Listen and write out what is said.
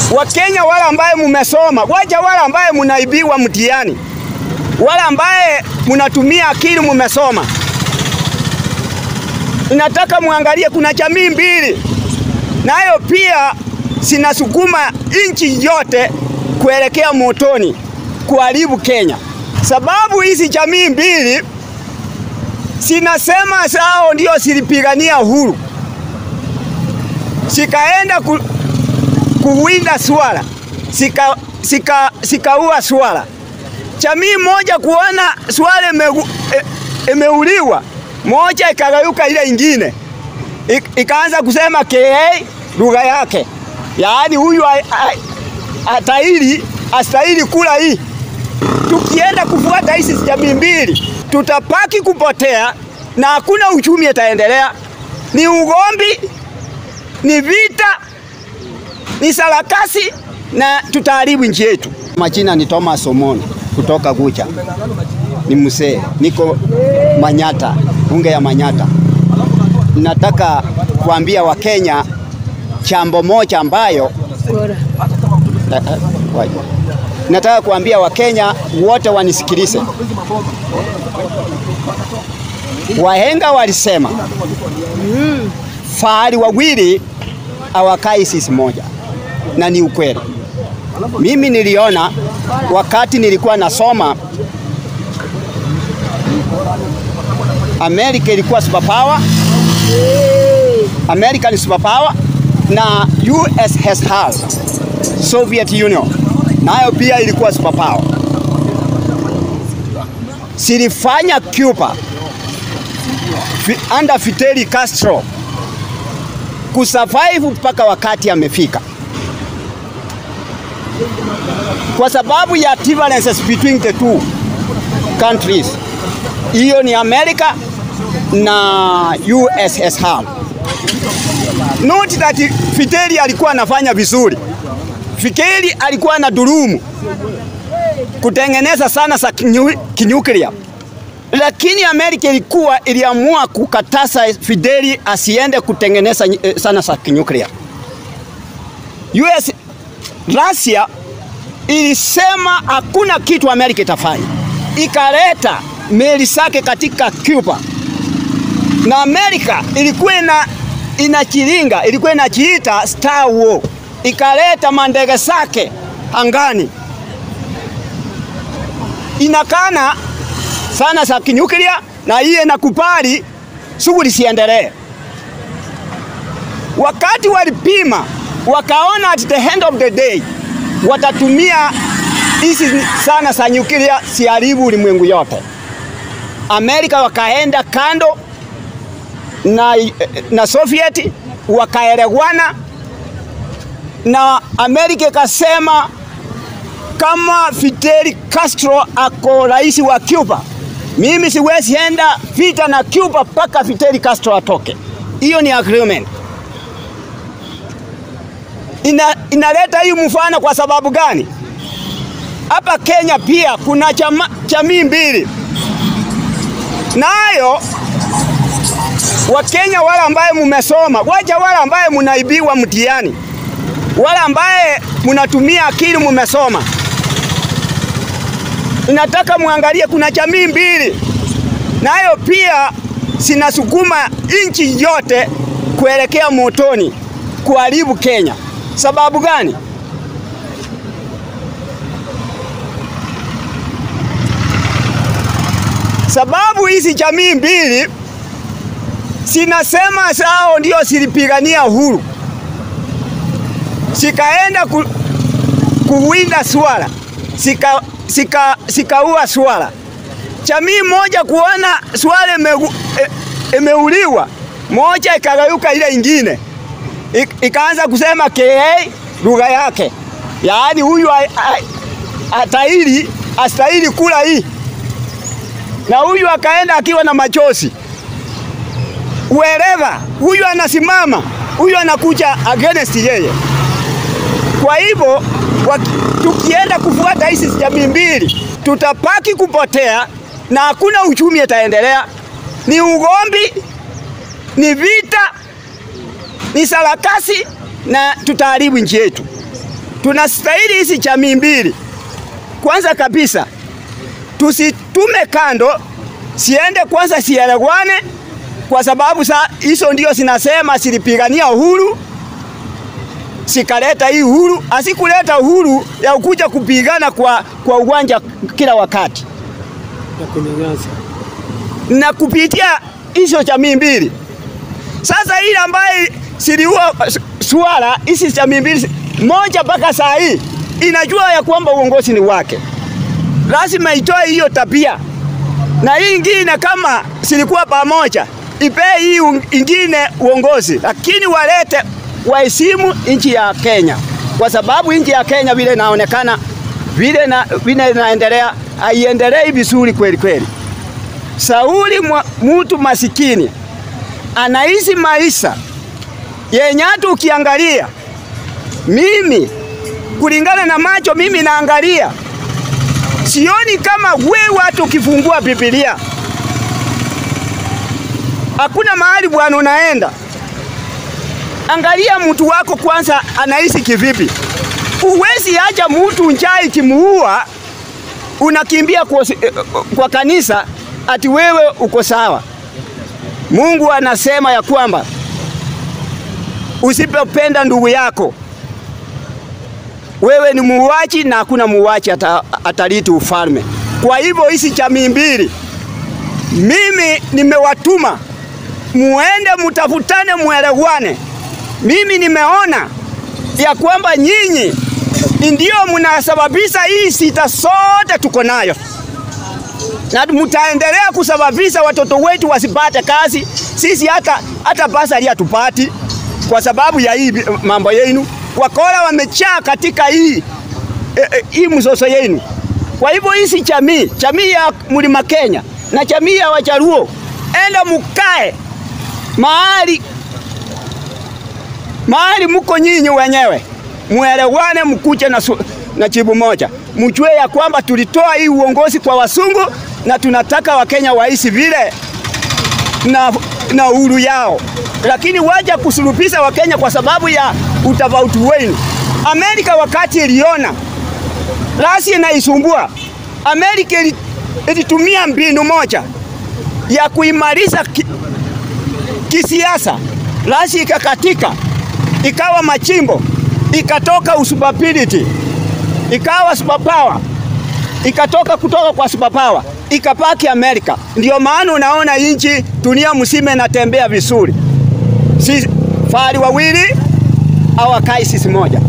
Wakenya wale ambaye mumesoma, wacha wale ambaye munaibiwa mtihani, wale ambaye munatumia akili mumesoma. Nataka muangalie, kuna jamii mbili nayo pia sinasukuma nchi yote kuelekea motoni kuharibu Kenya. Sababu hizi jamii mbili sinasema sao ndio silipigania uhuru, sikaenda ku, kuwinda swala sika, sika, sikaua swala. Jamii moja kuona swala imeuliwa, e, moja ikagayuka ile ingine Ik, ikaanza kusema KA lugha yake, yaani huyu atahili astahili kula hii. Tukienda kufuata hizi jamii mbili, tutapaki kupotea na hakuna uchumi itaendelea. Ni ugombi, ni vita, ni sarakasi na tutaharibu nchi yetu. Majina ni Thomas Omoni kutoka Gucha, ni msee, niko Manyata, bunge ya Manyata. Nataka kuambia Wakenya jambo moja ambayo nataka kuambia Wakenya wote wanisikilize. Wahenga walisema mm, fahali wawili hawakai sisi moja, na ni ukweli. Mimi niliona wakati nilikuwa nasoma Amerika ilikuwa superpower. America ni superpower na USSR, Soviet Union nayo pia ilikuwa superpower. Silifanya Cuba under Fidel Castro kusurvive mpaka wakati amefika, kwa sababu ya differences between the two countries. Hiyo ni America na USSR. Not that Fidel alikuwa anafanya vizuri. Fidel alikuwa na durumu kutengeneza sana za kinyuklia, lakini Amerika ilikuwa iliamua kukataza Fidel asiende kutengeneza sana za kinyuklia. US Russia ilisema hakuna kitu Amerika itafanya, ikaleta meli zake katika Cuba na Amerika ilikuwa ina inachilinga, ilikuwa inachiita Star War, ikaleta mandege zake angani, inakana sana za kinyuklia, na hiyo inakubali shughuli siendelee. Wakati walipima wakaona at the end of the day watatumia hizi sana za nyuklia siharibu ulimwengu yote. Amerika wakaenda kando na, na Soviet wakaelewana, na Amerika ikasema kama Fidel Castro ako rais wa Cuba, mimi siwezi enda vita na Cuba mpaka Fidel Castro atoke. Hiyo ni agreement. Ina, inaleta hii mfano kwa sababu gani? Hapa Kenya pia kuna jamii mbili nayo Wakenya wale ambaye mumesoma, wacha wale ambaye munaibiwa mtihani, wale ambaye munatumia akili mumesoma. Nataka muangalie, kuna jamii mbili nayo pia sinasukuma nchi yote kuelekea motoni kuharibu Kenya. Sababu gani? Sababu hizi jamii mbili sinasema sao ndio silipigania uhuru, sikaenda ku, kuwinda swala sika, sika, sikaua swala. Jamii moja kuona swala imeuliwa, e, moja ikagayuka ile ingine Ik, ikaanza kusema KA lugha yake, yaani huyu atahili astahili kula hii, na huyu akaenda akiwa na machozi wherever huyu anasimama, huyu anakuja against yeye. Kwa hivyo tukienda kufuata hizi jamii mbili, tutapaki kupotea na hakuna uchumi itaendelea. Ni ugombi, ni vita, ni sarakasi na tutaharibu nchi yetu. tunastahili hizi jamii mbili. Kwanza kabisa tusitume kando, siende kwanza sielewane, kwa sababu sa hizo ndio zinasema silipigania uhuru sikaleta hii uhuru, asikuleta uhuru ya kuja kupigana kwa, kwa uwanja kila wakati ya kunyanyasa. na kupitia hizo jamii mbili. Sasa ile ambaye siliua swala hizi jamii mbili moja mpaka saa hii inajua ya kwamba uongozi ni wake, lazima itoe hiyo tabia, na hii ingine kama silikuwa pamoja ipee hii un- ingine uongozi, lakini walete waheshimu nchi ya Kenya, kwa sababu nchi ya Kenya vile inaonekana vile na, vile inaendelea haiendelei vizuri kweli kweli. Sauli mwa- mtu masikini anaishi maisha yenye hata ukiangalia, mimi kulingana na macho mimi naangalia, sioni kama wewe hata ukifungua Biblia hakuna mahali bwana unaenda. Angalia mtu wako kwanza anaishi kivipi. Uwezi acha mtu njaa ikimuua unakimbia kwa, kwa kanisa ati wewe uko sawa. Mungu anasema ya kwamba usipopenda ndugu yako wewe ni muuaji na hakuna muuaji ata, ataliti ufalme. Kwa hivyo hizi jamii mbili mimi nimewatuma muende mutafutane, muelewane. Mimi nimeona ya kwamba nyinyi ndio mnasababisha hii sita sote tuko nayo, na mtaendelea kusababisha watoto wetu wasipate kazi. Sisi hata hata basari hatupati kwa sababu ya hii mambo yenu. Wakora wamechaa katika hii e, e, hii mzozo yenu. Kwa hivyo hizi jamii jamii ya Mlima Kenya na jamii ya Wajaluo, enda mukae mahali mahali muko nyinyi wenyewe, muelewane, mkuche na, su- na jibu moja, mjue ya kwamba tulitoa hii uongozi kwa wasungu na tunataka Wakenya waishi vile na, na uhuru yao, lakini waja kusulubisha Wakenya kwa sababu ya utofauti wenu. Amerika wakati iliona rasi inaisumbua, Amerika ili- ilitumia mbinu moja ya kuimarisha ki, kisiasa, rasi ikakatika, ikawa machimbo, ikatoka usubability, ikawa superpower, ikatoka kutoka kwa superpower ikapaki Amerika. Ndio maana unaona inchi dunia mzima inatembea vizuri, si fari wawili au akai sisi moja.